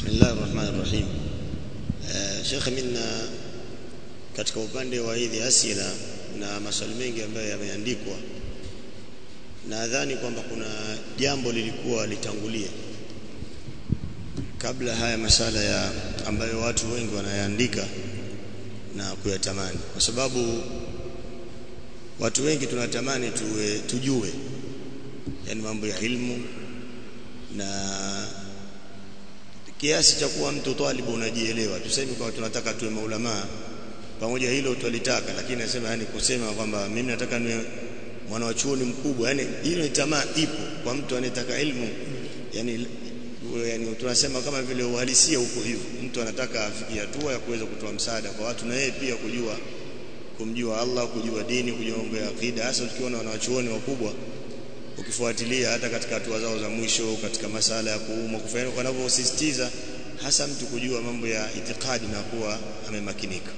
Bismillahir Rahmanir Rahim. Uh, Sheikh minna katika upande wa hizi asila na maswali mengi ambayo yameandikwa nadhani kwamba kuna jambo lilikuwa litangulia kabla haya masala ya ambayo watu wengi wanayaandika na kuyatamani kwa sababu watu wengi tunatamani tuwe, tujue yani mambo ya ilmu na kiasi cha kuwa mtu talibu unajielewa tuseme kwa tunataka tuwe maulama pamoja hilo tulitaka lakini nasema yani kusema kwamba mimi nataka niwe mwana wa chuoni mkubwa yani hiyo ni tamaa ipo kwa mtu anayetaka ilmu yani yani tunasema kama vile uhalisia huko hivyo mtu anataka afikie hatua ya kuweza kutoa msaada kwa watu na yeye pia kujua kumjua Allah kujua dini kujua mambo ya akida hasa tukiona wanawachuoni wakubwa ukifuatilia hata katika hatua zao za mwisho katika masala ya kuumwa kufanya wanavyosisitiza hasa mtu kujua mambo ya itikadi na kuwa amemakinika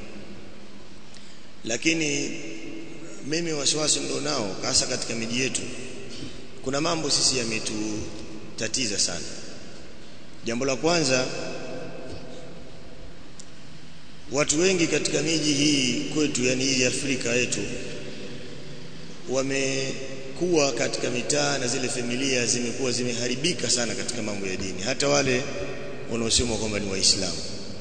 lakini mimi wasiwasi ndo nao hasa katika miji yetu kuna mambo sisi yametutatiza sana jambo la kwanza watu wengi katika miji hii kwetu yani hii Afrika yetu wamekuwa katika mitaa na zile familia zimekuwa zimeharibika sana katika mambo ya dini hata wale wanaosema kwamba ni waislamu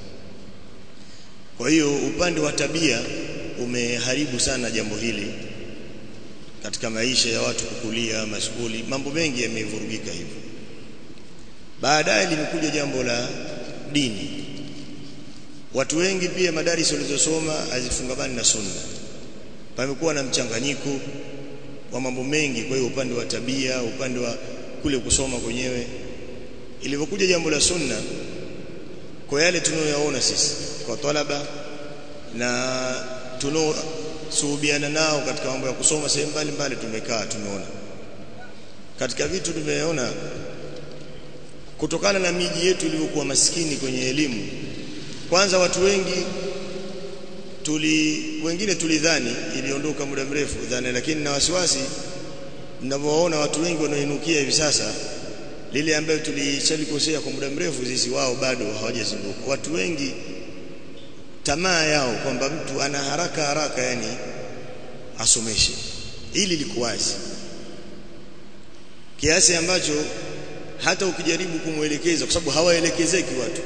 kwa hiyo upande wa tabia umeharibu sana jambo hili katika maisha ya watu kukulia mashukuli mambo mengi yamevurugika hivyo baadaye limekuja jambo la dini watu wengi pia madarisi walizosoma hazifungamani na sunna pamekuwa na mchanganyiko wa mambo mengi kwa hiyo upande wa tabia upande wa kule kusoma kwenyewe ilivyokuja jambo la sunna kwa yale tunayoyaona sisi kwa talaba na tunaosuhubiana nao katika mambo ya kusoma sehemu mbalimbali tumekaa tumeona katika vitu tumeona kutokana na miji yetu iliyokuwa maskini kwenye elimu kwanza watu wengi tuli wengine tulidhani iliondoka muda mrefu dhani lakini na wasiwasi ninavyoona watu wengi wanaoinukia hivi sasa lile ambayo tulishalikosea kwa muda mrefu sisi wao bado hawajazinduka watu wengi tamaa yao kwamba mtu ana haraka haraka yani asomeshe ili likuwazi kiasi ambacho hata ukijaribu kumwelekeza kwa sababu hawaelekezeki watu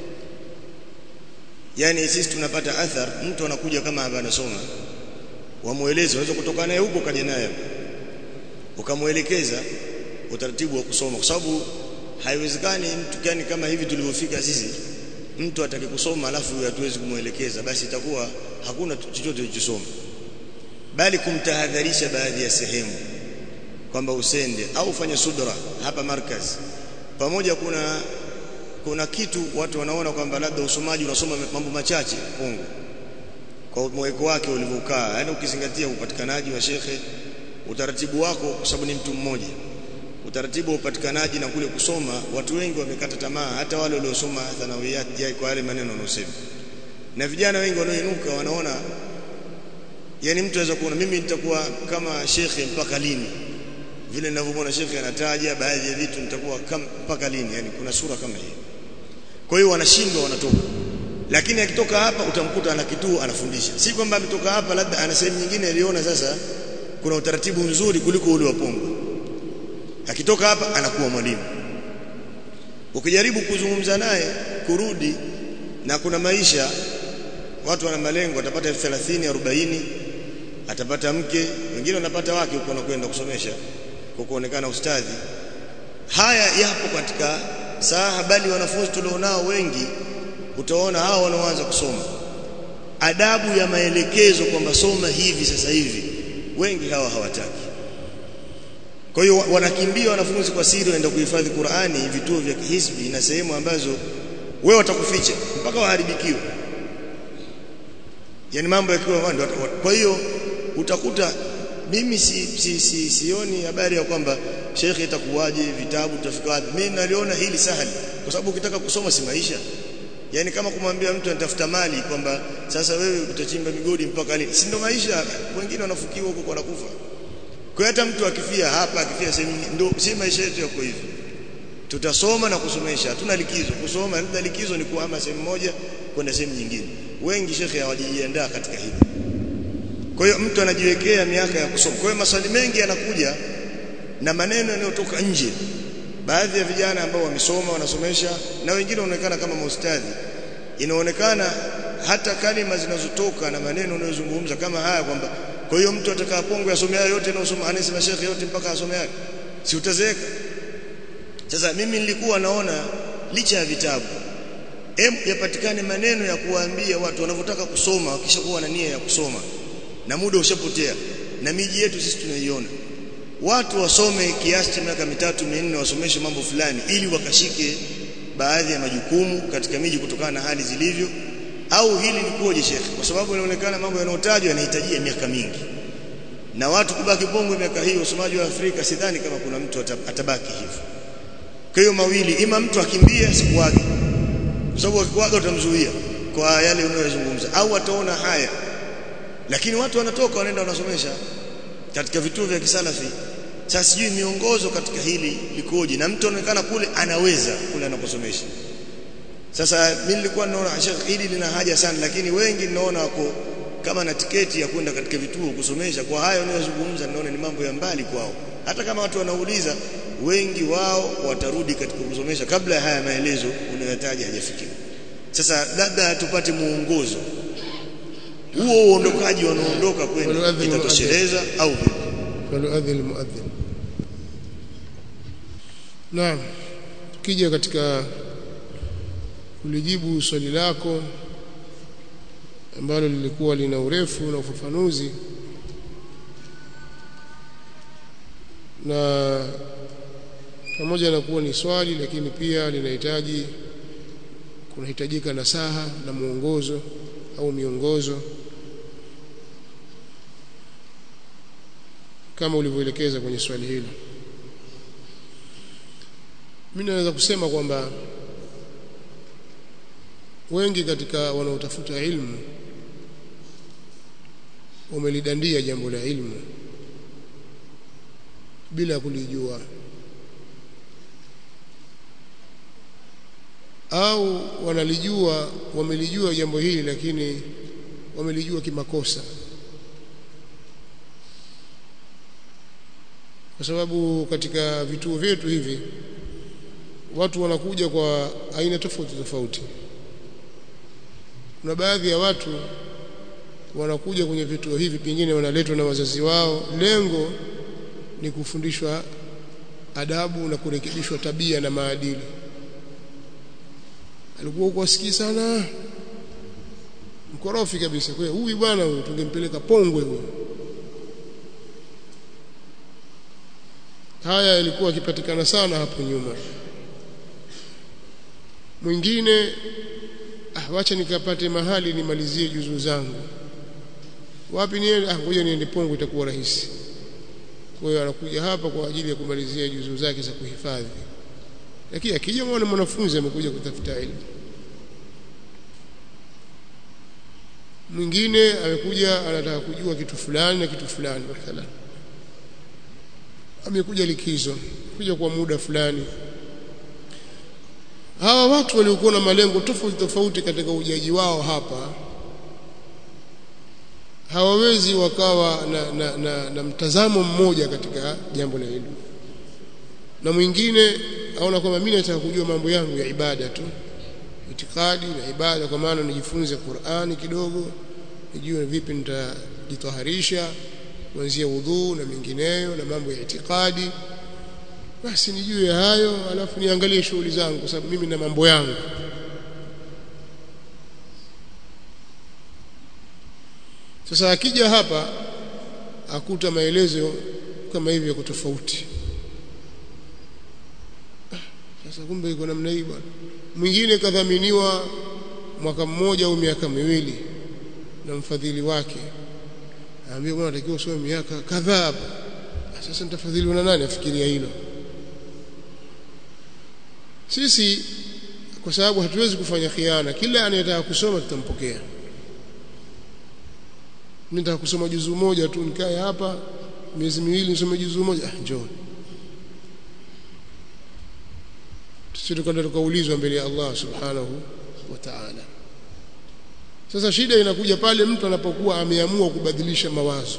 yani sisi tunapata athar mtu anakuja kama hapa anasoma wamueleze unaweza kutoka naye huko kaja naye ukamuelekeza utaratibu wa kusoma kwa sababu haiwezekani mtu gani kama hivi tulivyofika sisi mtu atake kusoma alafu hatuwezi kumuelekeza basi itakuwa hakuna chochote tulichosoma bali kumtahadharisha baadhi ya sehemu kwamba usende au ufanye sudra hapa markaz pamoja kuna kuna kitu watu wanaona kwamba labda usomaji unasoma mambo machache fungu kwa mweko wake ulivyokaa yani ukizingatia upatikanaji wa shekhe utaratibu wako kwa sababu ni mtu mmoja utaratibu wa upatikanaji na kule kusoma watu wengi wamekata tamaa hata wale waliosoma thanawiyat kwa yale maneno wanaosema na vijana wengi wanaoinuka wanaona yani mtu anaweza kuona mimi nitakuwa kama shekhe mpaka lini vile ninavyomwona shekhe anataja baadhi ya vitu nitakuwa kama mpaka lini yani kuna sura kama hiyo kwa hiyo wanashindwa wanatoka lakini akitoka hapa utamkuta ana kituo anafundisha si kwamba ametoka hapa labda ana sehemu nyingine aliona sasa kuna utaratibu mzuri kuliko ule wa Pongo akitoka hapa anakuwa mwalimu ukijaribu kuzungumza naye kurudi na kuna maisha watu wana malengo atapata 30 40 atapata mke wengine wanapata wake huko wanakwenda kusomesha kwa kuonekana ustadhi haya yapo katika saa bali wanafunzi tulionao wengi utaona hao wanaoanza kusoma adabu ya maelekezo kwamba soma hivi sasa hivi wengi hawa hawataki kwa hiyo wanakimbia wanafunzi kwa siri waenda kuhifadhi Qur'ani vituo vya hisbi na sehemu ambazo wewe watakuficha mpaka waharibikiwe yani mambo yakiwa kwa hiyo utakuta mimi si, si, si, sioni habari ya kwamba shekhe itakuwaje vitabu tutafika wapi mimi naliona hili sahali kwa sababu ukitaka kusoma si maisha yani kama kumwambia mtu anatafuta mali kwamba sasa wewe utachimba migodi mpaka lini si ndo maisha wengine wanafukiwa huko wanakufa kwa hata mtu akifia hapa akifia sehemu ndo si maisha yetu yako hivi tutasoma na kusomesha hatuna likizo kusoma labda likizo ni kuhama sehemu moja kwenda sehemu nyingine wengi shekhe hawajijiandaa katika hili kwa hiyo mtu anajiwekea miaka ya kusoma kwa hiyo maswali mengi yanakuja na maneno yanayotoka nje baadhi ya vijana ambao wamesoma wanasomesha na wengine wanaonekana kama maustadhi inaonekana hata kalima zinazotoka na maneno unayozungumza kama haya kwamba kwa hiyo mtu atakapoongwa asome hayo yote na anasema shekhe yote mpaka asome hayo si utazeeka sasa mimi nilikuwa naona licha ya vitabu em yapatikane maneno ya kuwaambia watu wanavyotaka kusoma wakishakuwa na nia ya kusoma na muda ushapotea na miji yetu sisi tunaiona watu wasome kiasi cha miaka mitatu minne wasomeshe mambo fulani ili wakashike baadhi ya majukumu katika miji kutokana na hali zilivyo au hili likoje shekhe kwa sababu inaonekana mambo yanayotajwa yanahitajia miaka mingi na watu kubaki bongo miaka hiyo usomaji wa Afrika sidhani kama kuna mtu atabaki hivyo kwa hiyo mawili ima mtu akimbie asikuage kwa sababu akikuaga utamzuia kwa yale unayozungumza au ataona haya lakini watu wanatoka wanaenda wanasomesha katika vituo vya kisalafi sasa sijui miongozo katika hili likoje na mtu anaonekana kule anaweza kule anakosomesha sasa mimi nilikuwa naona Sheikh hili lina haja sana lakini wengi naona wako kama na tiketi ya kwenda katika vituo kusomesha kwa hayo unayozungumza naona ni mambo ya mbali kwao hata kama watu wanauliza wengi wao watarudi katika kusomesha kabla ya haya maelezo unayotaja hajafikia sasa labda tupate muongozo huo uondokaji wanaondoka kwenda itatosheleza au vipi faluadhi almuadhin naam tukija katika kulijibu swali lako ambalo lilikuwa lina urefu na ufafanuzi na pamoja na kuwa ni swali lakini pia linahitaji kunahitajika nasaha na mwongozo au miongozo kama ulivyoelekeza kwenye swali hilo mimi naweza kusema kwamba wengi katika wanaotafuta ilmu wamelidandia jambo la ilmu bila kulijua au wanalijua wamelijua jambo hili lakini wamelijua kimakosa kwa sababu katika vituo vyetu hivi watu wanakuja kwa aina tofauti tofauti kuna baadhi ya watu wanakuja kwenye vituo hivi pengine wanaletwa na wazazi wao lengo ni kufundishwa adabu na kurekebishwa tabia na maadili alikuwa huko asikii sana mkorofi kabisa kwa huyu bwana huyu tungempeleka pongwe huyu haya yalikuwa yakipatikana sana hapo nyuma mwingine ah wacha nikapate mahali nimalizie juzuu zangu wapi niende ah ngoja niende Pongwe itakuwa rahisi kwa hiyo anakuja hapa kwa ajili ya kumalizia juzuu zake za kuhifadhi lakini akija mwana mwanafunzi amekuja kutafuta elimu mwingine amekuja anataka kujua kitu fulani na kitu fulani mathalan amekuja likizo kuja kwa muda fulani hawa watu waliokuwa na malengo tofauti tofauti katika ujaji wao hapa hawawezi wakawa na, na, na, na mtazamo mmoja katika jambo la elimu na mwingine aona kwamba mimi nataka kujua mambo yangu ya ibada tu itikadi na ibada kwa maana nijifunze Qur'ani kidogo nijue vipi nitajitaharisha kuanzia udhu na mengineyo na mambo ya itikadi basi nijue hayo alafu niangalie shughuli zangu kwa sababu mimi na mambo yangu sasa akija hapa akuta maelezo kama hivi yako tofauti sasa kumbe iko namna hii bwana mwingine kadhaminiwa mwaka mmoja au miaka miwili na mfadhili wake aambia bwana natakiwa usome miaka kadhaa hapa sasa nitafadhiliwa na nani afikiria hilo sisi kwa sababu hatuwezi kufanya khiana kila anayetaka kusoma tutampokea nitaka kusoma juzuu moja tu nikae hapa miezi miwili nisome juzuu moja ah njoo tusije kwenda tukaulizwa mbele ya Allah subhanahu wa ta'ala sasa shida inakuja pale mtu anapokuwa ameamua kubadilisha mawazo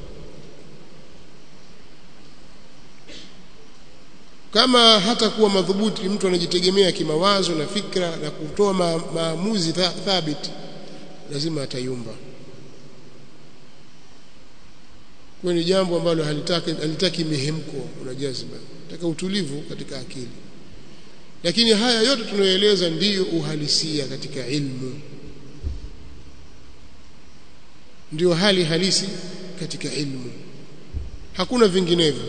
kama hata kuwa madhubuti mtu anajitegemea kimawazo na fikra na kutoa ma, maamuzi thabiti lazima atayumba kwa ni jambo ambalo halitaki halitaki mihemko na jazba nataka utulivu katika akili lakini haya yote tunayoeleza ndiyo uhalisia katika ilmu ndiyo hali halisi katika ilmu hakuna vinginevyo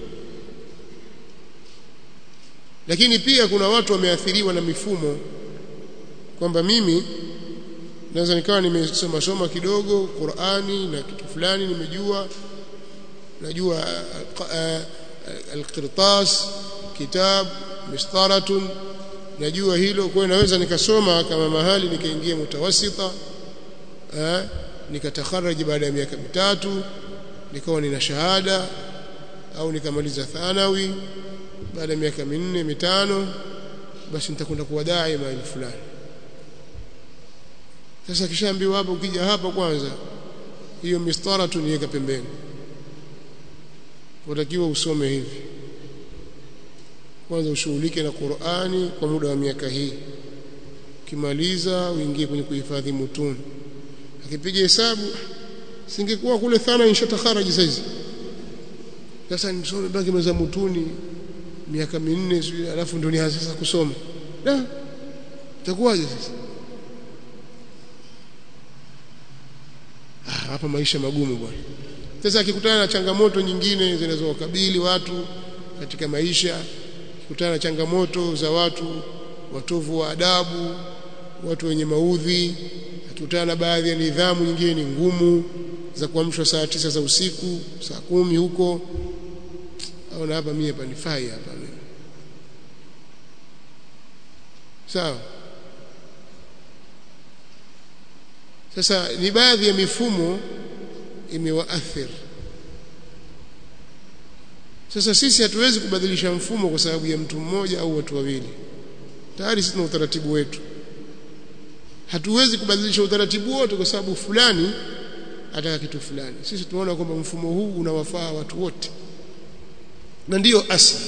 lakini pia kuna watu wameathiriwa na mifumo kwamba mimi naweza nikawa nimesoma soma kidogo Qur'ani na kitu fulani nimejua najua al-qirtas kitab mistaratun najua hilo kwa naweza nikasoma kama mahali nikaingia mutawasita eh nikatakharaj baada ya miaka mitatu nikawa nina shahada au nikamaliza thanawi baada ya miaka minne mitano basi nitakwenda kuwa dai mahali fulani sasa kishaambiwa hapo ukija hapa kwanza hiyo mistara tu niweka pembeni unatakiwa usome hivi kwanza ushughulike na Qur'ani kwa muda wa miaka hii ukimaliza uingie kwenye kuhifadhi mutuni akipiga hesabu singekuwa kule thana inshatakharaj saizi sasa nisome baki meza mutuni miaka minne alafu ndio nianze sasa kusoma da itakuwaje sasa ah, hapa maisha magumu bwana sasa akikutana na changamoto nyingine zinazowakabili watu katika maisha akikutana na changamoto za watu watovu wa adabu watu wenye maudhi akikutana na baadhi ya nidhamu nyingine ni ngumu za kuamshwa saa tisa za usiku saa kumi huko au na hapa mimi hapa nifai hapa mimi sawa sasa ni baadhi ya mifumo imewaathiri sasa sisi hatuwezi kubadilisha mfumo kwa sababu ya mtu mmoja au watu wawili tayari sisi tuna utaratibu wetu hatuwezi kubadilisha utaratibu wote kwa sababu fulani ataka kitu fulani sisi tunaona kwamba mfumo huu unawafaa watu wote na ndiyo asili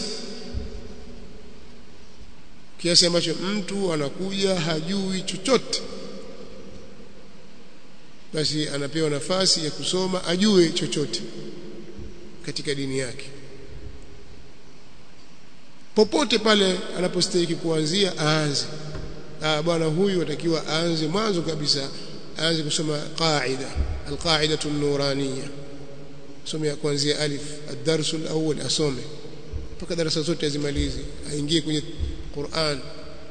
kiasi ambacho mtu anakuja hajui chochote basi anapewa nafasi ya kusoma ajue chochote katika dini yake popote pale anapostahili kuanzia aanze ah bwana huyu atakiwa aanze mwanzo kabisa aanze kusoma qaida alqaidatu an-nuraniyya some kuanzia alif ad-darsu al-awwal asome mpaka darasa zote azimalize aingie kwenye Qur'an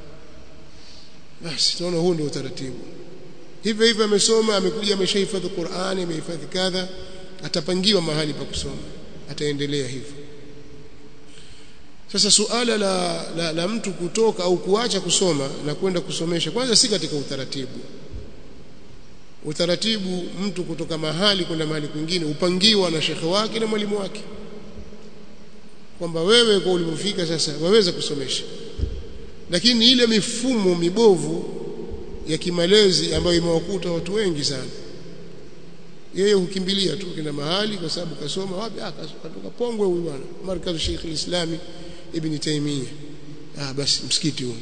basi tunaona huu ndio utaratibu hivyo hivyo amesoma amekuja ameshahifadhi Qur'ani amehifadhi kadha atapangiwa mahali pa kusoma ataendelea hivyo sasa suala la, la, la mtu kutoka au kuacha kusoma na kwenda kusomesha kwanza si katika utaratibu utaratibu mtu kutoka mahali kwenda mahali kwingine upangiwa na shekhe wake na mwalimu wake kwamba wewe kwa ulipofika sasa waweza kusomesha lakini ile mifumo mibovu ya kimalezi ambayo imewakuta watu wengi sana yeye hukimbilia tu kina mahali kwa sababu kasoma wapi akatoka Pongwe huyu bwana markazu Sheikh al-Islami Ibn Taymiyyah ah basi msikiti huu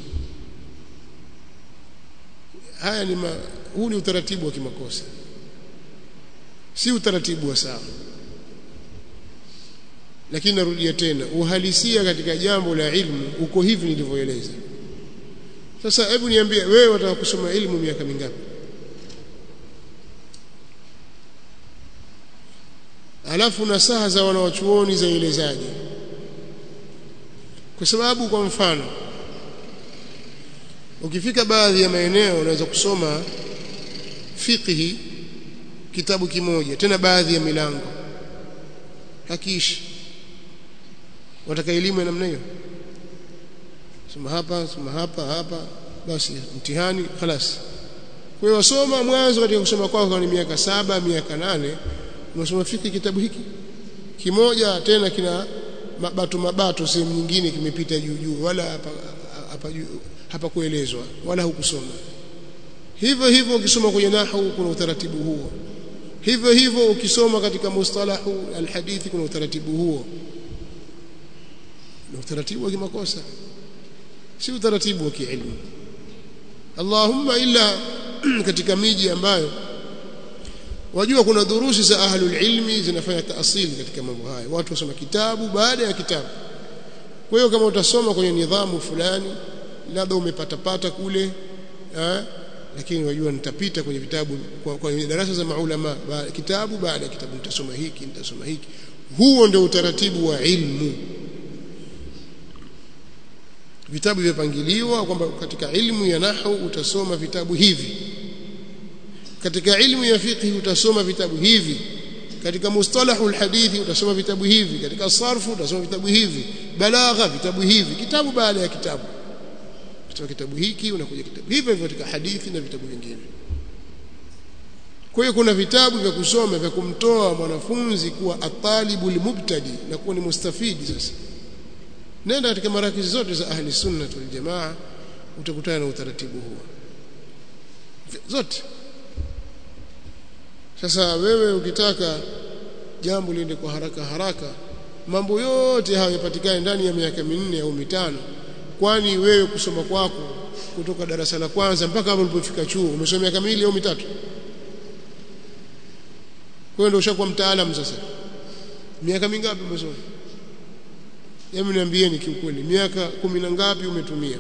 haya ni ma, huu ni utaratibu wa kimakosa si utaratibu wa sawa lakini narudia tena uhalisia katika jambo la ilmu uko hivi nilivyoeleza sasa hebu niambie wewe wataka kusoma ilmu miaka mingapi alafu nasaha za wanawachuoni zaelezaje kwa sababu kwa mfano ukifika baadhi ya maeneo unaweza kusoma fiqhi kitabu kimoja tena baadhi ya milango hakiishi wataka elimu ya namna hiyo soma hapa soma hapa hapa basi mtihani خلاص kwa hiyo wasoma mwanzo katika kusoma kwako ni miaka saba miaka nane unasoma fiki kitabu hiki kimoja tena kina mabato mabato sehemu nyingine kimepita juu juu wala hapa hapa hapa kuelezwa wala hukusoma hivyo hivyo ukisoma kwenye nahwu kuna utaratibu huo hivyo hivyo ukisoma katika mustalahu alhadithi kuna utaratibu huo ni utaratibu wa kimakosa si utaratibu wa kielimu Allahumma illa katika miji ambayo wajua kuna durusi za ahlul ilmi zinafanya taasili katika mambo haya watu wasoma kitabu baada ya kitabu kwa hiyo kama utasoma kwenye nidhamu fulani labda umepata pata kule eh, lakini wajua nitapita kwenye vitabu kwa, kwenye darasa za maulama ba, kitabu baada ya kitabu nitasoma hiki nitasoma hiki huo ndio utaratibu wa ilmu vitabu vimepangiliwa kwamba katika ilmu ya nahwu utasoma vitabu hivi katika ilmu ya fiqh utasoma vitabu hivi katika mustalahul hadithi utasoma vitabu hivi katika sarfu utasoma vitabu hivi balagha vitabu hivi kitabu baada ya kitabu kutoka kitabu hiki unakuja kitabu hivyo hivyo katika hadithi na vitabu vingine kwa hiyo kuna vitabu vya kusoma vya kumtoa mwanafunzi kuwa atalibul mubtadi na kuwa ni mustafidi sasa nenda katika marakizi zote za ahli sunna wal jamaa utakutana na utaratibu huo zote sasa wewe ukitaka jambo liende kwa haraka haraka mambo yote hayo yapatikane ndani ya miaka minne au mitano kwani wewe kusoma kwako kutoka darasa la kwanza mpaka hapo ulipofika chuo umesoma miaka miwili au mitatu kwa hiyo ndio ushakuwa mtaalamu sasa miaka mingapi umesoma hebu niambieni kiukweli miaka kumi na ngapi umetumia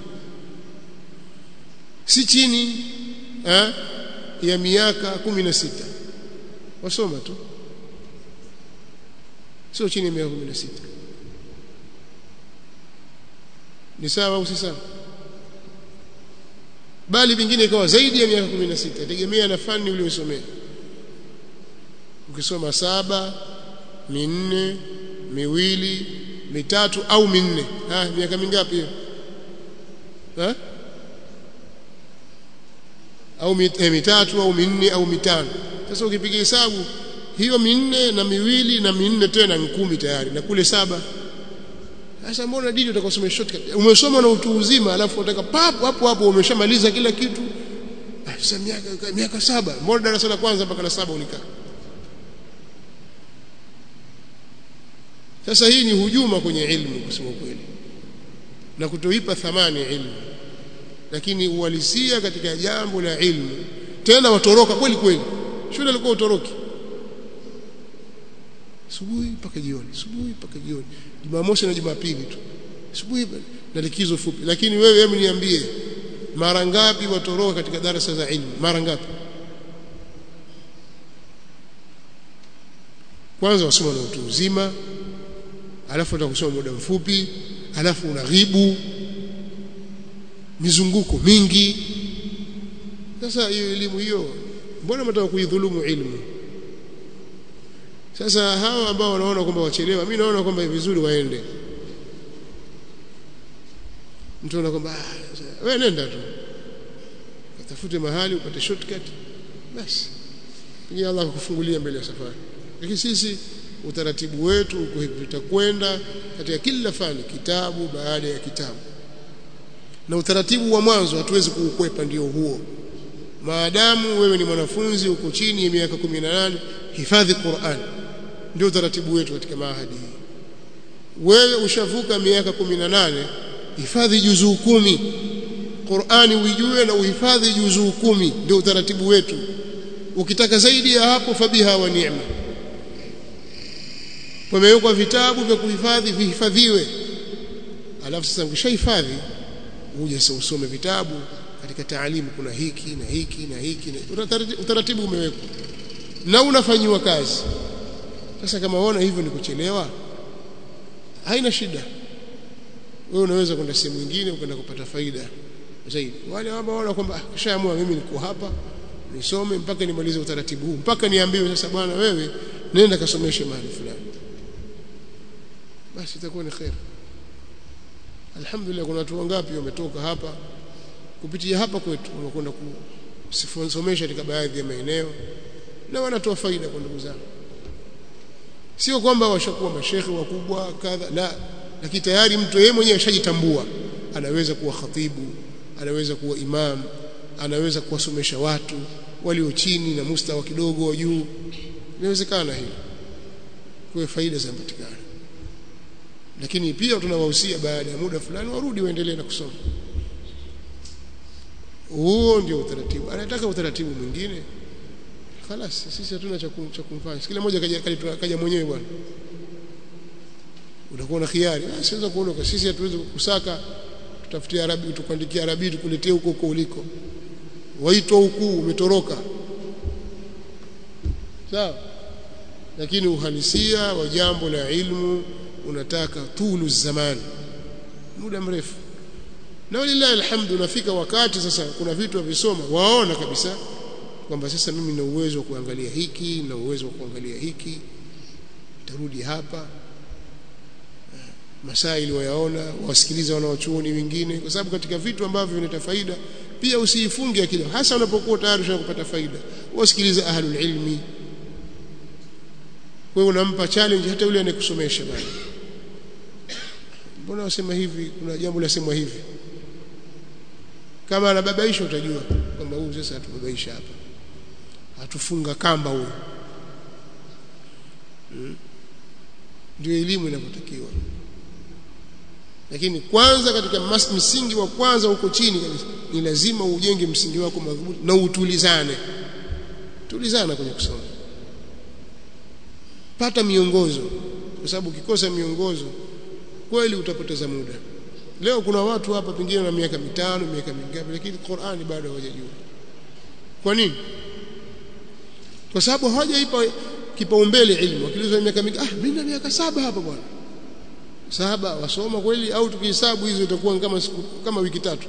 si chini eh, ya miaka kumi na sita wasoma tu sio chini ya miaka kumi na sita ni sawa au si sawa bali vingine ikawa zaidi ya miaka 16 tegemea na fani uliyosomea ukisoma saba minne miwili mitatu au minne ah miaka mingapi hiyo eh au mit, eh, mitatu au minne au mitano sasa ukipiga hesabu hiyo minne na miwili na minne tena ni kumi tayari na kule saba sasa mbona dini utakosoma shortcut umesoma na utu uzima alafu unataka papo hapo hapo umeshamaliza kila kitu sasa miaka miaka saba mbona darasa la kwanza mpaka la saba ulikaa sasa hii ni hujuma kwenye ilmu kusema kweli na kutoipa thamani ilmu lakini uhalisia katika jambo la ilmu tena watoroka kweli kweli shule alikuwa utoroki asubuhi mpaka jioni asubuhi mpaka jioni Jumamosi na Jumapili tu asubuhi na likizo fupi lakini wewe hebu niambie mara ngapi watoroka katika darasa za ilmu mara ngapi kwanza wasoma na utu uzima alafu utakusoma muda mfupi alafu unaghibu mizunguko mingi sasa hiyo elimu hiyo mbona mtaka kuidhulumu ilmu sasa hawa ambao wanaona kwamba wachelewa mimi naona kwamba vizuri waende mtu anaona kwamba wewe nenda tu utafute mahali upate shortcut basi pengine Allah kukufungulia mbele ya safari lakini sisi utaratibu wetu uko hivi tutakwenda katika kila fani kitabu baada ya kitabu na utaratibu wa mwanzo hatuwezi kuukwepa ndio huo maadamu wewe ni mwanafunzi uko chini ya miaka 18 hifadhi Qur'an ndio utaratibu wetu katika mahadi hii wewe ushavuka miaka 18 hifadhi juzuu kumi Qur'ani uijue na uhifadhi juzuu kumi ndio utaratibu wetu ukitaka zaidi ya hapo fabiha wa ni'ma pamewekwa vitabu vya kuhifadhi vihifadhiwe alafu sasa ukishahifadhi uje sasa usome vitabu katika taalimu kuna hiki na hiki na hiki na utaratibu umewekwa na unafanyiwa kazi sasa kama unaona hivyo ni kuchelewa haina shida wewe unaweza kwenda sehemu nyingine ukaenda kupata faida zaidi wale ambao wanaona kwamba kishaamua mimi niko hapa nisome mpaka nimalize utaratibu huu mpaka niambiwe sasa bwana wewe nenda kasomeshe mahali fulani basi itakuwa ni khair alhamdulillah kuna watu wangapi wametoka hapa kupitia hapa kwetu wamekwenda kusomesha katika baadhi ya maeneo na wanatoa faida kwa ndugu zao sio kwamba washakuwa mashekhe wakubwa kadha la lakini tayari mtu yeye mwenyewe ashajitambua anaweza kuwa khatibu anaweza kuwa imam anaweza kuwasomesha watu walio chini na mustawa kidogo wa juu inawezekana hilo kwa faida zinapatikana lakini pia tunawahusia baada ya muda fulani warudi waendelee na kusoma huo ndio utaratibu anataka utaratibu mwingine خلاص sisi hatuna cha kumfanya kila mmoja kaja kaja mwenyewe bwana utakuwa na khiari siweza kuondoka sisi hatuwezi kusaka tutafutie arabi tukuandikia arabi tukuletee huko huko uliko waitwa huku umetoroka sawa lakini uhalisia wa jambo la ilmu unataka tulu zamani muda mrefu na walillahi alhamdu unafika wakati sasa kuna vitu visoma waona kabisa kwamba sasa mimi na uwezo wa kuangalia hiki na uwezo wa kuangalia hiki tarudi hapa masaili wayaona wasikiliza wanawachuoni wengine kwa sababu katika vitu ambavyo vinaleta faida pia usiifunge akili hasa unapokuwa tayari unapata faida wasikiliza ahlul ilmi wewe unampa challenge hata yule anayekusomesha bana mbona wasema hivi kuna jambo lasemwa hivi kama anababaisha utajua kwamba huyu sasa atubabaisha hapa atufunga kamba huyu hmm. ndio elimu inapotakiwa lakini kwanza katika mas, msingi wa kwanza huko chini kabisa ni lazima ujenge msingi wako madhubuti na utulizane tulizana kwenye kusoma pata miongozo kwa sababu ukikosa miongozo kweli utapoteza muda leo kuna watu hapa pengine na miaka mitano miaka mingapi lakini Qur'ani bado hawajajua kwa nini kwa sababu hawajaipa kipaumbele ilmu wakilizwa miaka mingi ah mimi na miaka saba hapa bwana saba wasoma kweli au tukihesabu hizo itakuwa kama siku, kama wiki tatu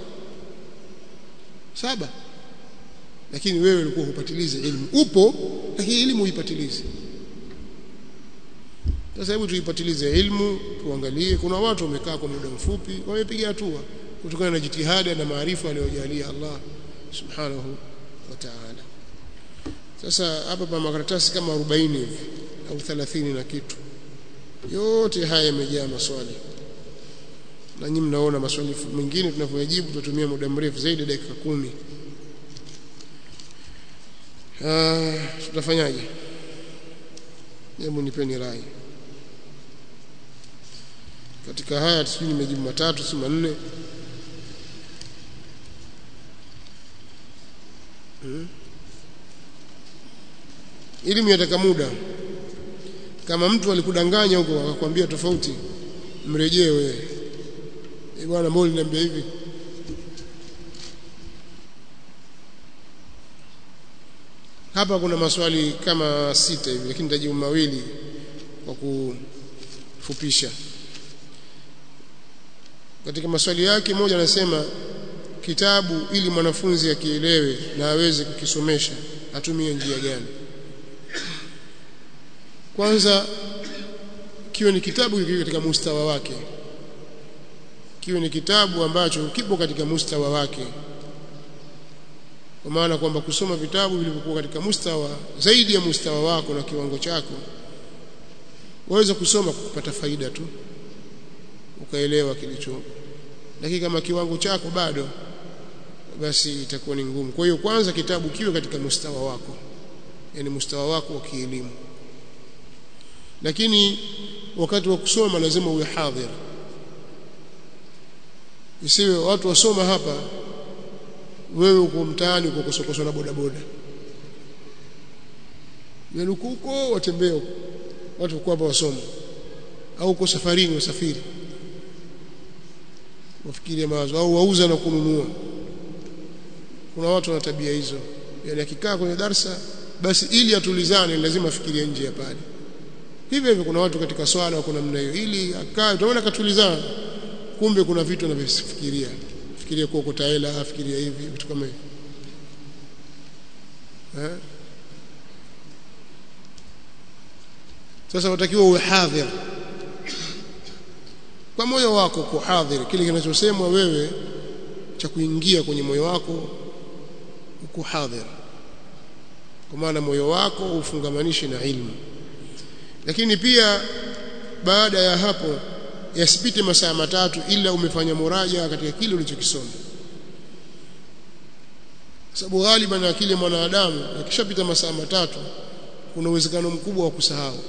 saba lakini wewe ulikuwa hupatilize elimu upo lakini elimu huipatilize sasa hebu tuipatilize elimu tuangalie kuna watu wamekaa kwa muda mfupi wamepiga hatua kutokana na jitihada na maarifa aliyojalia Allah subhanahu wa ta'ala sasa hapa pa makaratasi kama 40 hivi au 30 na kitu yote haya yamejaa maswali na nyinyi mnaona maswali mengine tunavyojibu tutatumia muda mrefu zaidi dakika kumi ah tutafanyaje hebu nipeni rai katika haya sijui nimejibu matatu si manne hmm. elimu yataka muda kama mtu alikudanganya huko akakwambia tofauti mrejee wewe eh bwana mbona niambia hivi hapa kuna maswali kama sita hivi lakini nitajibu mawili kwa kufupisha katika maswali yake moja anasema kitabu ili mwanafunzi akielewe na aweze kukisomesha atumie njia gani kwanza kiwe ni kitabu kiwe katika mustawa wake kiwe ni kitabu ambacho kipo katika mustawa wake kwa maana kwamba kusoma vitabu vilivyokuwa katika mustawa zaidi ya mustawa wako na kiwango chako waweza kusoma kupata faida tu ukaelewa kilicho lakini kama kiwango chako bado basi itakuwa ni ngumu kwa hiyo kwanza kitabu kiwe katika mustawa wako yani mustawa wako wa kielimu lakini wakati wa kusoma lazima uwe hadhir isiwe watu wasoma hapa wewe uko mtaani uko kusokoswa na bodaboda yaluko huko watembea huko watu kwa hapa wasoma au uko safarini wasafiri wafikirie mawazo au wauza na kununua kuna watu wana tabia hizo yani akikaa kwenye darsa basi ili atulizane lazima afikirie nje ya pale hivyo hivyo kuna watu katika swala wako namna hiyo ili akae utaona katulizana kumbe kuna vitu anavyofikiria fikiria kwa kutaela afikiria hivi vitu kama hivyo eh sasa watakiwa uwe hadhir kwa moyo wako kuhadhiri kile kinachosemwa wewe cha kuingia kwenye moyo wako ukuhadhir kwa maana moyo wako ufungamanishe na ilmu lakini pia baada ya hapo yasipite masaa matatu ila umefanya muraja katika kile ulichokisoma sababu ghaliban akili ya mwanadamu akishapita masaa matatu kuna uwezekano mkubwa wa kusahau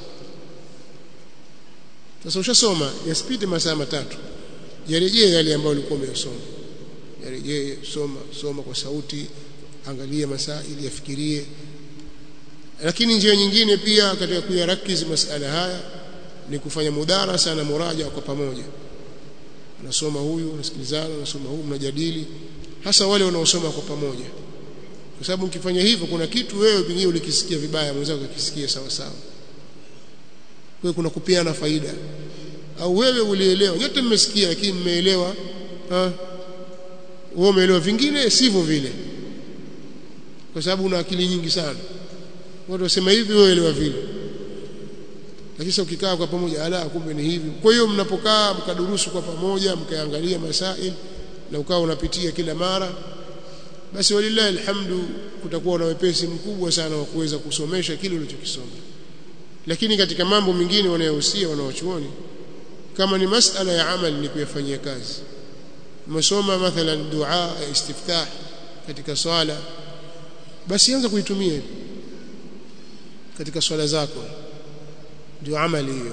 sasa ushasoma yasipite masaa matatu yarejee yale ambayo ulikuwa umeyasoma yarejee soma soma kwa sauti angalia masaili yafikirie lakini njia nyingine pia katika kuyarakizi masala haya ni kufanya mudarasa na muraja kwa pamoja unasoma huyu unasikilizana unasoma huyu mnajadili hasa wale wanaosoma kwa pamoja kwa sababu ukifanya hivyo kuna kitu wewe pengine ulikisikia vibaya mwenzako akisikia sawa sawa kwa kuna kupeana faida au wewe ulielewa nyote mmesikia lakini mmeelewa ah wewe umeelewa vingine sivyo vile kwa sababu una akili nyingi sana watu wasema hivi wewe elewa vile lakini sasa ukikaa kwa pamoja ala kumbe ni hivi kwa hiyo mnapokaa mkadurusu kwa pamoja mkaangalia masail na ukawa unapitia kila mara basi walillahi alhamdu kutakuwa na wepesi mkubwa sana wa kuweza kusomesha kile ulichokisoma lakini katika mambo mengine wanayohusia wanaochuoni kama ni masala ya amali ni kuyafanyia kazi umesoma mathalan dua ya istiftah katika swala basi anza kuitumia katika swala zako ndio amali hiyo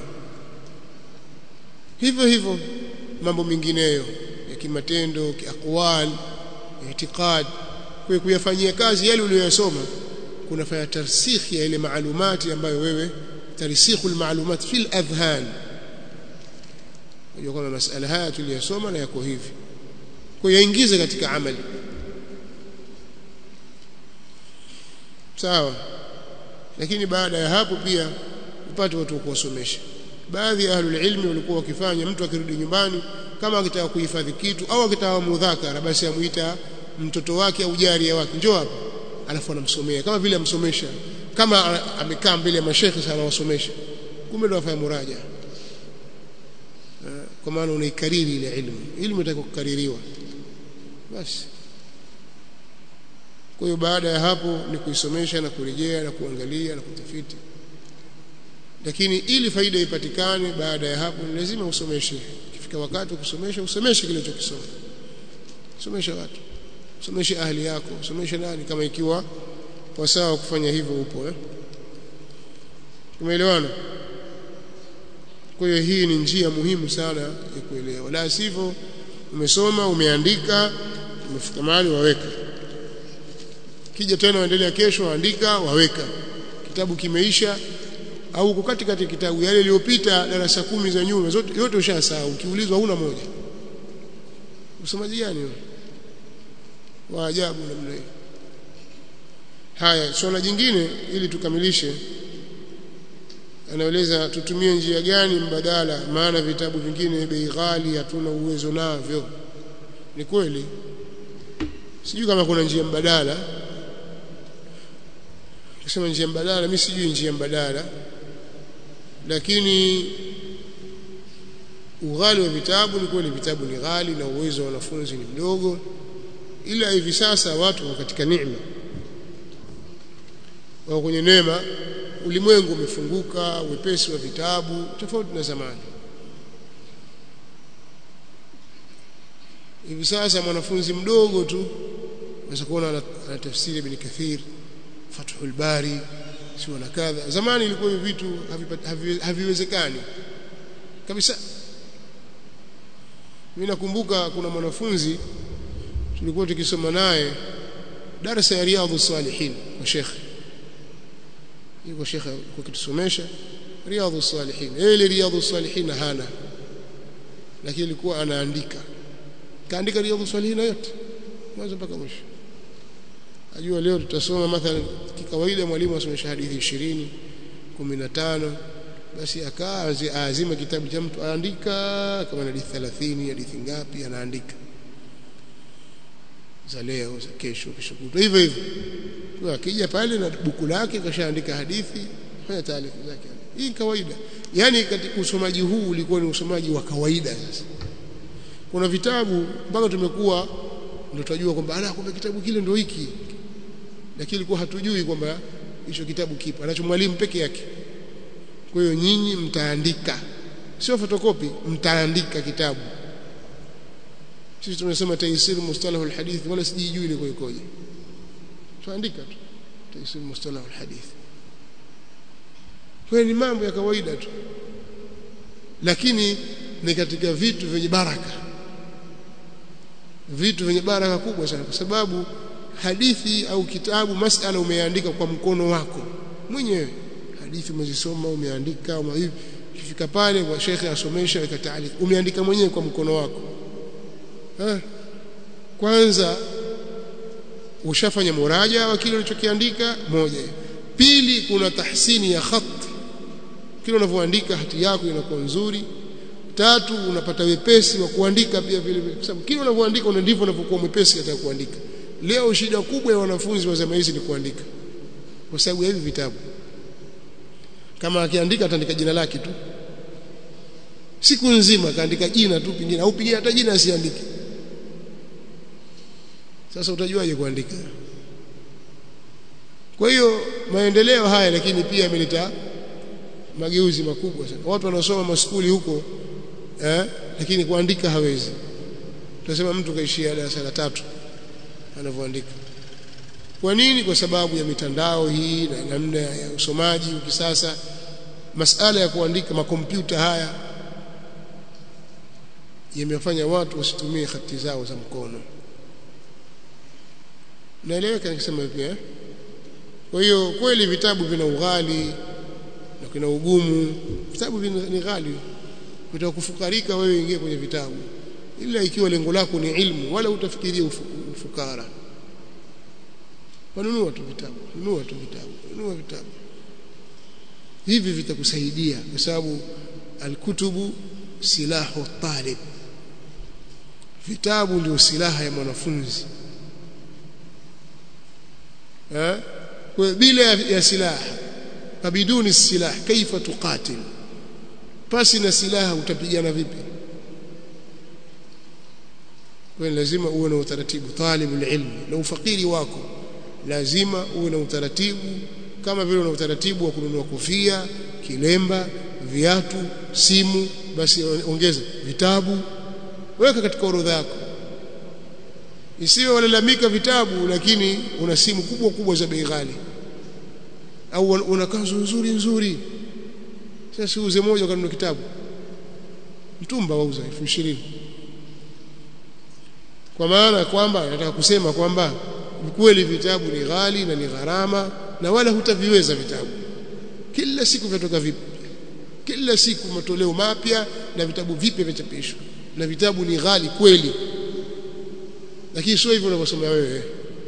hivyo hivyo mambo mengineyo ya kimatendo kiaqwal itikad kwa kuyafanyia kazi yale uliyosoma kunafanya tarsikhi ya ile maalumati ambayo wewe tarsikhul maalumat fil adhhan unajua kwamba masala haya tuliyosoma na yako hivi kwa yaingize katika amali sawa lakini baada ya hapo pia upate watu wa kuwasomesha baadhi ya ahlul ilmi walikuwa wakifanya mtu akirudi nyumbani kama akitaka kuhifadhi kitu au akitaka mudhakara basi amuita mtoto wake au jaria wake njoo hapa alafu anamsomea kama vile amsomesha kama amekaa mbele ya mashekhe sana anawasomesha kumbe ndo afanya muraja kwa maana unaikariri ile ilmu ilmu itaka kukaririwa basi kwa hiyo baada ya hapo ni kuisomesha na kurejea na kuangalia na kutafiti lakini ili faida ipatikane baada ya hapo ni lazima usomeshe ikifika wakati wa kusomesha usomeshe kile ulichokisoma somesha watu someshe ahli yako someshe nani kama ikiwa wasawa kufanya hivyo upo eh tumeelewana kwa hiyo hii ni njia muhimu sana ya kuelewa la sivyo umesoma umeandika umefika mahali waweka kija tena waendelea kesho waandika waweka kitabu kimeisha au uko katikati kitabu yale yaliyopita darasa kumi za nyuma zote yote ushasahau ukiulizwa huna moja usomaji gani wa ajabu namna hiyo haya swala jingine ili tukamilishe anaeleza tutumie njia gani mbadala maana vitabu vingine bei ghali hatuna uwezo navyo ni kweli sijui kama kuna njia mbadala kusema njia mbadala mimi sijui njia mbadala lakini ughali wa vitabu ni kweli vitabu ni ghali na uwezo wa wanafunzi ni mdogo ila hivi sasa watu wako katika neema wako kwenye neema ulimwengu umefunguka wepesi wa vitabu tofauti na zamani hivi sasa mwanafunzi mdogo tu unaweza kuona ana tafsiri ibn Kathir Fathul Bari sio na kadha zamani ilikuwa hivi vitu haviwezekani kabisa mimi nakumbuka kuna mwanafunzi tulikuwa tukisoma naye darasa ya riadhus salihin kwa shekhe yuko shekhe kwa kitusomesha riadhus salihin ile riadhus salihin hana lakini alikuwa anaandika kaandika riadhus salihin yote mwanzo mpaka mwisho ajua leo tutasoma mathalan kikawaida mwalimu asomesha hadithi 20 15 basi akaa azima kitabu cha mtu aandika kama hadithi 30 hadithi ngapi anaandika za leo za kesho kesho kutwa hivyo hivyo kwa akija pale na buku lake kashaandika hadithi fanya taarifa zake hii kawaida yani katika usomaji huu ulikuwa ni usomaji wa kawaida sasa kuna vitabu mpaka tumekuwa ndio tunajua kwamba ala kumbe kitabu kile ndio hiki lakini ilikuwa hatujui kwamba hicho kitabu kipo anacho mwalimu peke yake kwa hiyo nyinyi mtaandika sio fotokopi mtaandika kitabu sisi tunasema taisir mustalah alhadith wala sijijui ile ikoje tuandika tu taisir mustalah alhadith kwa ni mambo ya kawaida tu lakini ni katika vitu vyenye baraka vitu vyenye baraka kubwa sana kwa sababu hadithi au kitabu masala umeandika kwa mkono wako mwenyewe hadithi umezisoma umeandika hivi kifika pale kwa shekhe asomesha weka taalik umeandika mwenyewe kwa mkono wako ha? kwanza ushafanya muraja wa kile ulichokiandika moja pili kuna tahsini ya khat kile unavyoandika hati yako inakuwa nzuri tatu unapata wepesi wa kuandika pia vile vile kwa sababu kile unavyoandika una ndivyo unavyokuwa mwepesi katika kuandika leo shida kubwa ya wanafunzi wa zama hizi ni kuandika kwa sababu ya hivi vitabu kama akiandika ataandika jina lake tu siku nzima kaandika jina tu pingine au pingine hata jina asiandike sasa utajuaje kuandika kwa hiyo maendeleo haya lakini pia yameleta mageuzi makubwa sana watu wanaosoma maskuli huko eh, lakini kuandika hawezi tunasema mtu kaishia darasa la tatu anavyoandika kwa nini kwa sababu ya mitandao hii na namna ya usomaji kisasa masala ya kuandika makompyuta haya yamefanya watu wasitumie hati zao za mkono naeleweka nikisema pia kwa hiyo kweli vitabu vina ughali na kuna ugumu vitabu ni ghali utakufukarika wewe ingie kwenye vitabu ila ikiwa lengo lako ni ilmu wala utafikiria ufukara wanunua tu vitabu nunua tu vitabu nunua vitabu hivi vitakusaidia kwa sababu alkutubu silahu talib vitabu ndio silaha ya mwanafunzi eh kwa bila ya silaha fabiduni silah kaifa tuqatil pasi na silaha utapigana vipi kwa lazima uwe na utaratibu talibul ilmi na ufakiri wako lazima uwe na utaratibu kama vile una utaratibu wa kununua kofia kilemba viatu simu basi ongeza vitabu weka katika orodha yako isiwe walalamika vitabu lakini una simu kubwa kubwa za bei ghali au una kanzu nzuri nzuri sasa uze moja kanunua kitabu mtumba wauza 20 kwa maana kwamba nataka kusema kwamba kweli vitabu ni ghali na ni gharama na wala hutaviweza vitabu kila siku vinatoka vipi kila siku matoleo mapya na vitabu vipya vichapishwa na vitabu ni ghali kweli lakini sio hivyo unavyosomea wewe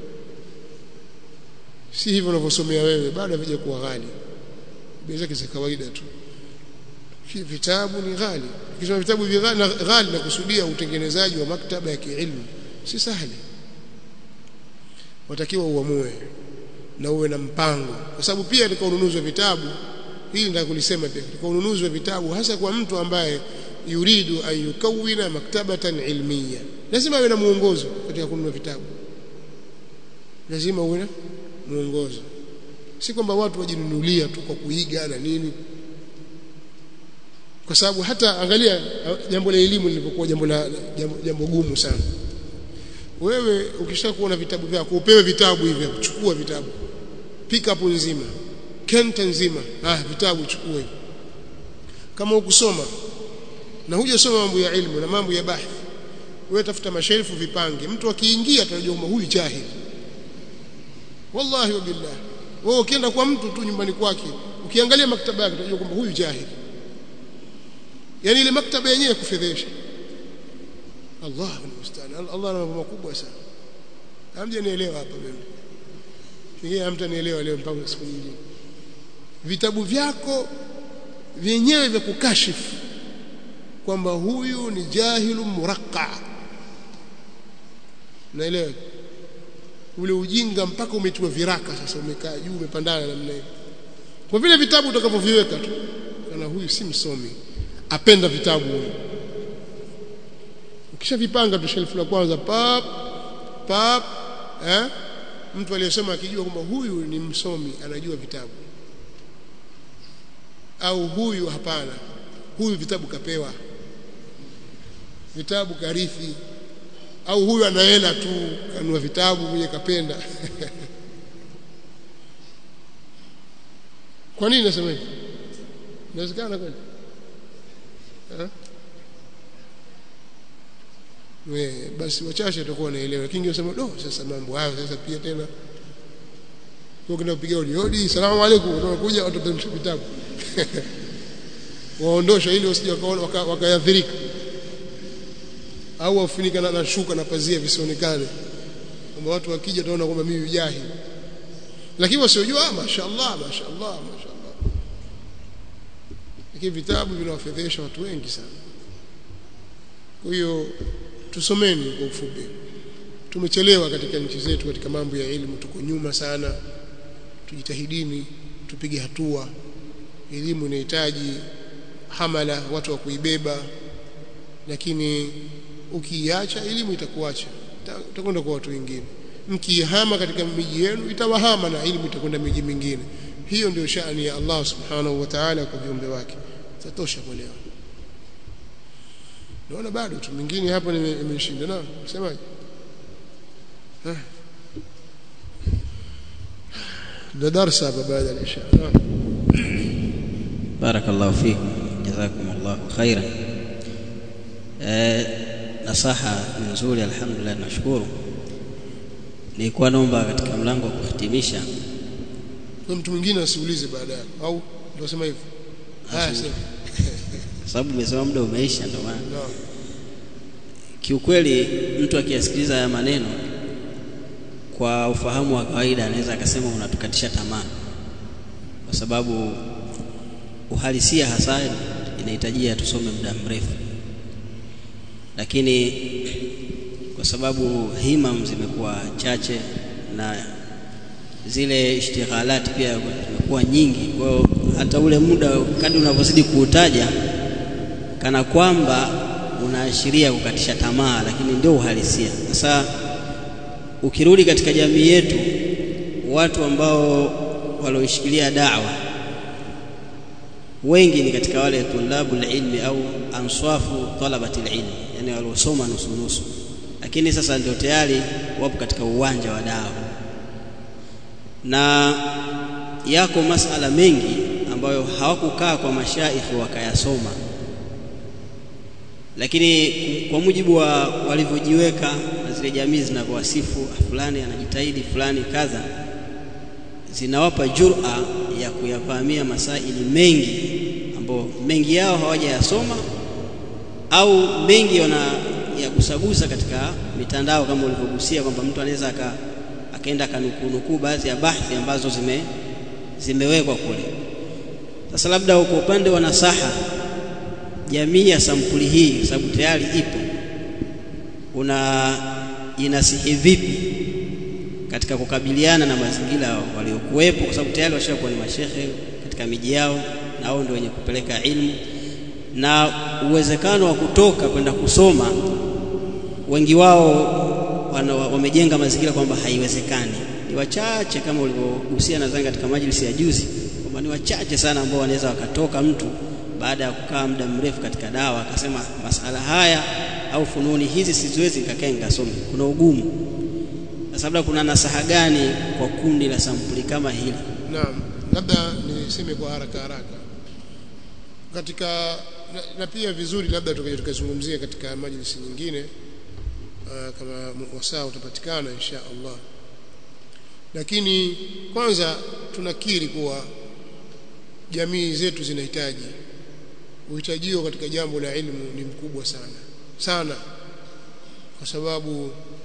si hivyo unavyosomea wewe bado havija kuwa ghali bei zake za kawaida tu vitabu ni ghali ukisoma vitabu ghali ghali na kusudia utengenezaji wa maktaba ya kiilmu si sahali watakiwa uamue na uwe na mpango kwa sababu pia katika ununuzi wa vitabu hili ndio kulisema pia katika ununuzi wa vitabu hasa kwa mtu ambaye yuridu an yukawina maktabatan ilmiya lazima awe na muongozo katika kununua vitabu lazima uwe na muongozo si kwamba watu wajinunulia tu kwa kuiga na nini kwa sababu hata angalia jambo la elimu lilipokuwa jambo la jambo, jambo gumu sana wewe ukishakuwa na vitabu vyako upewe vitabu hivi chukua vitabu pick up nzima kenta nzima ah vitabu chukua hivi kama ukusoma na hujasoma mambo ya ilmu na mambo ya bahthi wewe tafuta mashelfu vipange mtu akiingia atajua kwamba huyu jahili wallahi wa billah wewe ukienda kwa mtu tu nyumbani kwake ukiangalia maktaba yake utajua kwamba huyu jahili yani ile maktaba yenyewe kufedhesha Allah musta'an Allah ana mambo makubwa sana hamjanielewa hapa mimi Pengine hamtanielewa leo mpaka siku nyingine vitabu vyako vyenyewe vya kukashifu kwamba huyu ni jahilu muraqqa naelewa ule ujinga mpaka umetiwa viraka sasa umekaa juu umepandana namna hiyo kwa vile vitabu utakavyoviweka tu kana huyu si msomi apenda vitabu huyu ukishavipanga tu shelfu la kwanza pap pap eh mtu aliyesoma akijua kwamba huyu ni msomi anajua vitabu au huyu hapana huyu vitabu kapewa vitabu karithi au huyu ana hela tu kanunua vitabu mwenye kapenda kwa nini nasema hivi inawezekana kweli we basi wachache watakuwa wanaelewa lakini wasema do sasa mambo hayo sasa pia tena kwa kina kupiga hodi hodi salamu alaykum tunakuja watu watamsha vitabu waondosha ili wasije wakaathirika au wafunika na, na shuka na pazia visionekane kwamba watu wakija taona kwamba mimi jahi lakini wasiojua mashaallah mashaallah mashaallah lakini vitabu vinawafedhesha watu wengi sana kwa hiyo tusomeni kwa ufupi tumechelewa katika nchi zetu katika mambo ya elimu tuko nyuma sana tujitahidini tupige hatua elimu inahitaji hamala watu wa kuibeba lakini ukiiacha elimu itakuacha utakwenda kwa watu wengine mkihama katika miji yenu itawahama na elimu itakwenda miji mingine hiyo ndio shani ya Allah subhanahu wa ta'ala kwa viumbe wake tatosha kwa leo naona bado tu mwingine hapo nimeshinda na semaje ده درس بعد العشاء بارك الله فيكم جزاكم الله خيرا nasaha nzuri alhamdulillah nashukuru nilikuwa naomba katika mlango wa kuhitimisha mtu mwingine asiulize baadaye au ndio sema hivyo haya sema sababu umesema muda umeisha ndio maana kiukweli mtu akiyasikiliza haya maneno kwa ufahamu wa kawaida anaweza akasema unatukatisha tamaa kwa sababu uhalisia hasa inahitajia tusome muda mrefu lakini kwa sababu himam zimekuwa chache na zile ishtighalat pia zimekuwa nyingi kwa hiyo hata ule muda kadri unavyozidi kuutaja kana kwamba unaashiria kukatisha tamaa lakini ndio uhalisia sasa ukirudi katika jamii yetu watu ambao walioishikilia da'wa wengi ni katika wale tulabul ilmi au answafu talabati ilmi yani waliosoma nusu nusu lakini sasa ndio tayari wapo katika uwanja wa dawa na yako masala mengi ambayo hawakukaa kwa mashaikhi wakayasoma lakini kwa mujibu wa walivyojiweka na zile jamii zinavyowasifu fulani anajitahidi fulani kadha zinawapa jura ya kuyafahamia masaili mengi ambao mengi yao hawajayasoma au mengi wana yagusagusa katika mitandao kama ulivyogusia kwamba mtu anaweza aka, akaenda akanukunukuu baadhi ya bahthi ambazo zime zimewekwa kule sasa labda kwa upande wa nasaha jamii ya sampuli hii sababu tayari ipo una inasihi vipi katika kukabiliana na mazingira waliokuwepo kwa sababu tayari washakuwa ni mashehe katika miji yao na wao ndio wenye kupeleka ilmu na uwezekano wa kutoka kwenda kusoma wengi wao wamejenga mazingira kwamba haiwezekani ni wachache kama ulivyogusia nadhani katika majlisi ya juzi kwamba ni wachache sana ambao wanaweza wakatoka mtu baada ya kukaa muda mrefu katika dawa akasema masala haya au fununi hizi siziwezi nikakaa nikasome kuna ugumu sasa labda kuna nasaha gani kwa kundi la sampuli kama hili naam labda niseme kwa haraka haraka katika na, na pia vizuri labda tukaje tukazungumzia katika majlisi nyingine uh, kama wasaa utapatikana insha Allah lakini kwanza tunakiri kuwa jamii zetu zinahitaji uhitajio katika jambo la ilmu ni mkubwa sana sana kwa sababu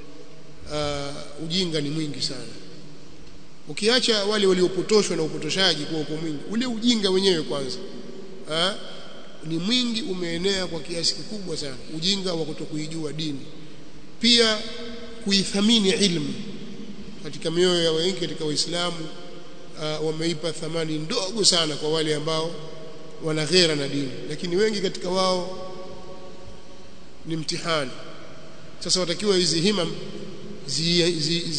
uh, ujinga ni mwingi sana ukiacha wale waliopotoshwa na upotoshaji kwa uko mwingi ule ujinga wenyewe kwanza ha? ni mwingi umeenea kwa kiasi kikubwa sana ujinga wa kutokuijua dini pia kuithamini ilmu katika mioyo ya wengi katika waislamu uh, wameipa thamani ndogo sana kwa wale ambao wana ghera na dini lakini wengi katika wao ni mtihani sasa watakiwa hizi himam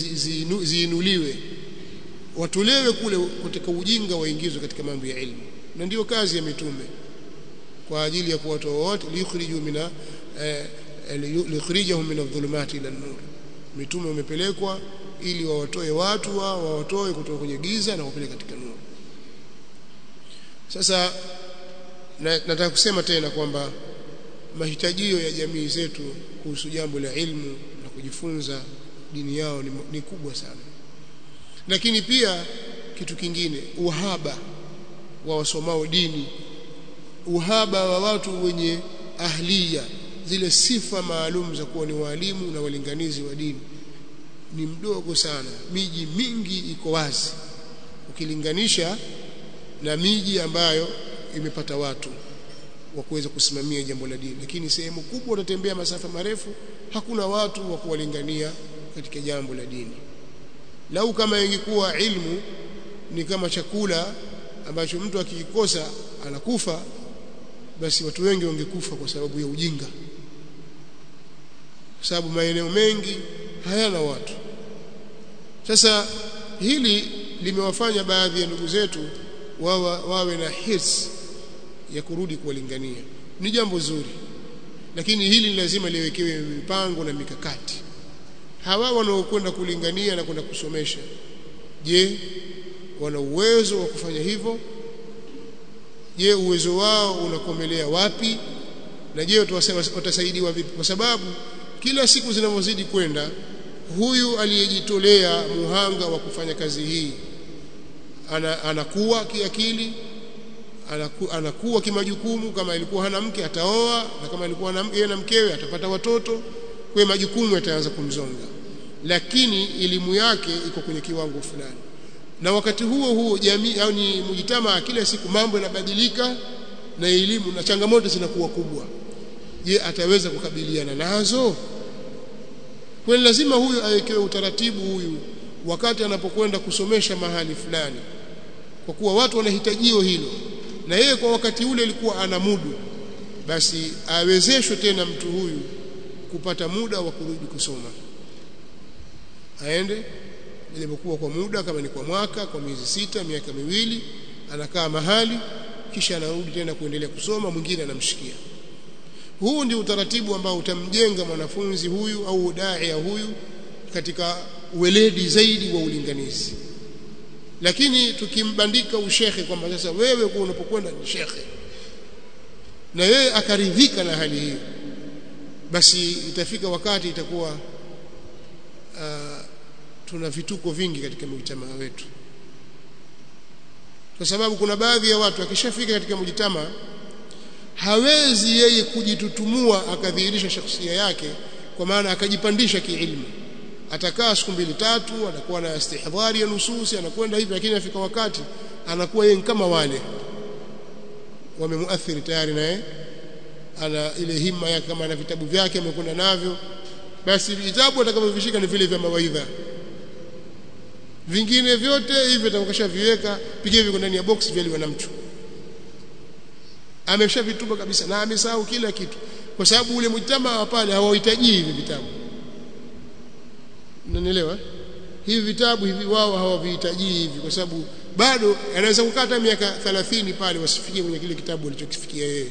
ziinuliwe zi, zi, zi, watolewe kule katika ujinga waingizwe katika mambo ya ilmu na ndiyo kazi ya mitume kwa ajili ya kuwatoa wote liyukhriju mina eh, liyukhrijahum min adh-dhulumati ila an-nur mitume wamepelekwa ili wawatoe watu wao wawatoe kutoka kwenye giza na wapeleke katika nuru sasa na, nataka kusema tena kwamba mahitajio ya jamii zetu kuhusu jambo la ilmu na kujifunza dini yao ni, ni kubwa sana lakini pia kitu kingine uhaba wa wasomao dini uhaba wa watu wenye ahliya zile sifa maalum za kuwa ni walimu na walinganizi wa dini ni mdogo sana miji mingi iko wazi ukilinganisha na miji ambayo imepata watu wa kuweza kusimamia jambo la dini lakini sehemu kubwa utatembea masafa marefu hakuna watu wa kuwalingania katika jambo la dini lau kama ingekuwa ilmu ni kama chakula ambacho mtu akikikosa anakufa basi watu wengi wangekufa kwa sababu ya ujinga kwa sababu maeneo mengi hayana watu sasa hili limewafanya baadhi ya ndugu zetu wawa, wawe na hirs ya kurudi kuwalingania ni jambo zuri lakini hili lazima liwekewe mipango na mikakati hawa wanaokwenda kulingania na kwenda kusomesha je wana uwezo wa kufanya hivyo je uwezo wao unakomelea wapi na je watasaidiwa vipi kwa sababu kila siku zinavyozidi kwenda huyu aliyejitolea muhanga wa kufanya kazi hii ana, anakuwa kiakili anaku, anakuwa kimajukumu kama ilikuwa hana mke ataoa na kama ilikuwa yeye na mkewe atapata watoto kwa majukumu yataanza kumzonga lakini elimu yake iko kwenye kiwango fulani na wakati huo huo jamii au ni mujitama kila siku mambo yanabadilika na elimu na changamoto zinakuwa kubwa je ataweza kukabiliana nazo kwa lazima huyu awekewe utaratibu huyu wakati anapokwenda kusomesha mahali fulani kwa kuwa watu wanahitajio hilo na yeye kwa wakati ule alikuwa ana mudu basi awezeshwe tena mtu huyu kupata muda wa kurudi kusoma aende japokuwa kwa muda kama ni kwa mwaka kwa miezi sita miaka miwili anakaa mahali kisha anarudi tena kuendelea kusoma mwingine anamshikia huu ndio utaratibu ambao utamjenga mwanafunzi huyu au daia huyu katika uweledi zaidi wa ulinganizi lakini tukimbandika ushekhe kwamba sasa wewe kwa unapokwenda ni shekhe na yeye akaridhika na hali hiyo basi itafika wakati itakuwa uh, tuna vituko vingi katika mujitamaa wetu kwa sababu kuna baadhi ya watu akishafika katika mujitamaa hawezi yeye kujitutumua akadhihirisha shakhsia yake kwa maana akajipandisha kiilmu atakaa siku mbili tatu anakuwa na istihdhari ya nususi anakwenda hivi lakini afika wakati anakuwa yeye kama wale wamemuathiri tayari naye ana ile himma yake kama ana vitabu vyake amekwenda navyo basi vitabu atakavyovishika ni vile vya mawaidha vingine vyote hivi atakashaviweka pigia viko ndani ya box vyaliwa na mtu ameshavitupa kabisa na amesahau kila kitu kwa sababu ule mjtama wa pale hawahitaji hivi vitabu unanielewa hivi vitabu hivi wao hawavihitaji hivi kwa sababu bado anaweza kukata miaka 30 pale wasifikie kwenye kile kitabu alichokifikia yeye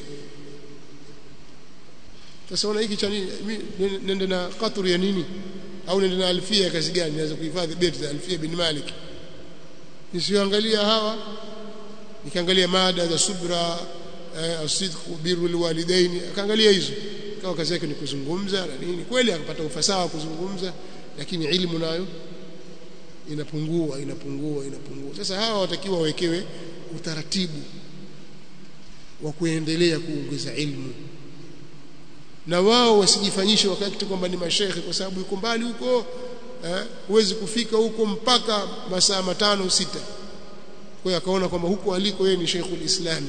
sasa ona hiki cha nini nende na qatru ya nini au nende na alfia kazi gani naweza kuhifadhi beti za alfia bin malik nisioangalia hawa nikaangalia mada za subra eh, asidqu birrul walidaini akaangalia hizo kawa kazi yake ni kuzungumza na nini kweli akapata ufasaha wa kuzungumza lakini ilmu nayo inapungua inapungua inapungua sasa hawa watakiwa wawekewe utaratibu wa kuendelea kuongeza ilmu na wao wasijifanyishe wakati kwamba ni mashekhe kwa sababu yuko mbali huko eh, huwezi kufika huko mpaka masaa matano sita kwa hiyo akaona kwamba huko aliko yeye ni Sheikhul Islami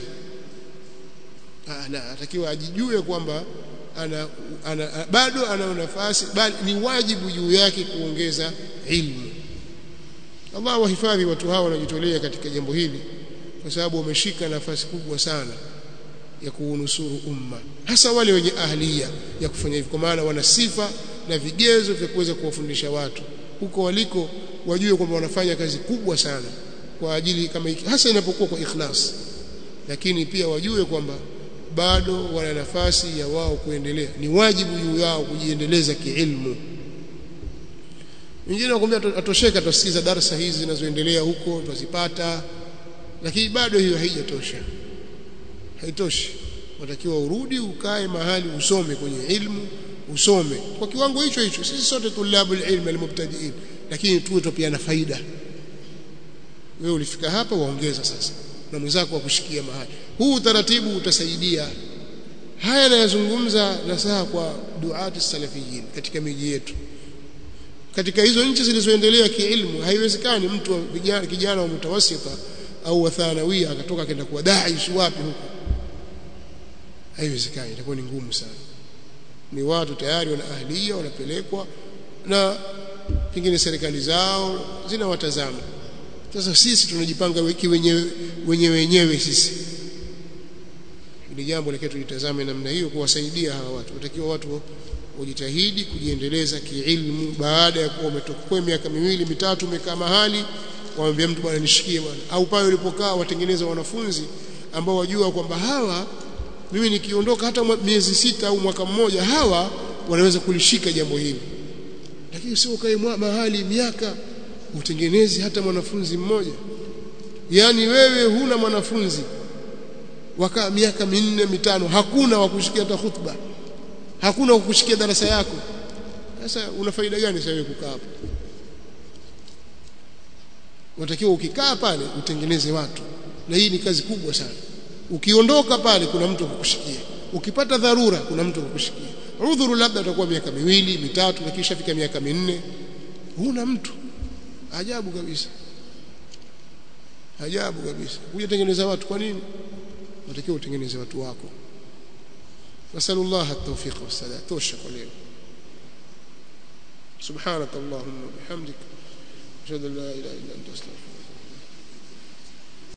ana atakiwa ajijue kwamba ana, ana, bado ana nafasi bali ni wajibu juu yake kuongeza ilmu Allah wahifadhi watu hao wanajitolea katika jambo hili kwa sababu wameshika nafasi kubwa sana ya kuunusuru umma hasa wale wenye ahliya ya kufanya hivyo kwa maana wana sifa na vigezo vya kuweza kuwafundisha watu huko waliko wajue kwamba wanafanya kazi kubwa sana kwa ajili kama hiki hasa inapokuwa kwa ikhlas lakini pia wajue kwamba bado wana nafasi ya wao kuendelea ni wajibu juu yao kujiendeleza kiilmu wengine wakwambia atosheka tusikiza darasa hizi zinazoendelea huko tuzipata lakini bado hiyo haijatosha haitoshi watakiwa urudi ukae mahali usome kwenye ilmu usome kwa kiwango hicho hicho sisi sote tulabul ilm almubtadiin lakini tuwe pia na faida wewe ulifika hapa waongeza sasa na mwenzako wakushikia mahali huu utaratibu utasaidia haya nayazungumza nasaha kwa duati salafiyin katika miji yetu katika hizo nchi zilizoendelea kiilmu haiwezekani mtu wa vijana kijana wa mutawasita au wa thanawia akatoka akaenda kuwa daish wapi huko haiwezekani itakuwa ni ngumu sana ni watu tayari wana ahlia wanapelekwa na pengine serikali zao zinawatazama sasa sisi tunajipanga wiki wenyewe wenyewe wenyewe sisi ili jambo lakini tulitazame namna hiyo kuwasaidia hawa watu watakiwa watu wajitahidi kujiendeleza kiilmu baada ya kuwa umetoka miaka miwili mitatu umekaa mahali waambia mtu bwana nishikie bwana au pale ulipokaa watengeneza wanafunzi ambao wajua kwamba hawa mimi nikiondoka hata miezi sita au mwaka mmoja hawa wanaweza kulishika jambo hili lakini sio ukae mahali miaka utengenezi hata mwanafunzi mmoja yani wewe huna mwanafunzi wakaa miaka minne mitano hakuna wa kushikia hata khutba hakuna wa kushikia darasa yako sasa una faida gani sasa wewe kukaa hapo unatakiwa ukikaa pale utengeneze watu na hii ni kazi kubwa sana ukiondoka pale kuna mtu kukushikia ukipata dharura kuna mtu kukushikia udhuru labda utakuwa miaka miwili mitatu na kisha fika miaka minne huna mtu ajabu kabisa ajabu kabisa hujatengeneza watu kwa nini unatakiwa utengeneze watu wako nasallallahu at-tawfiq was-sadat tosha kwa leo subhanak allahumma bihamdik ashhadu an la ilaha illa anta astaghfiruka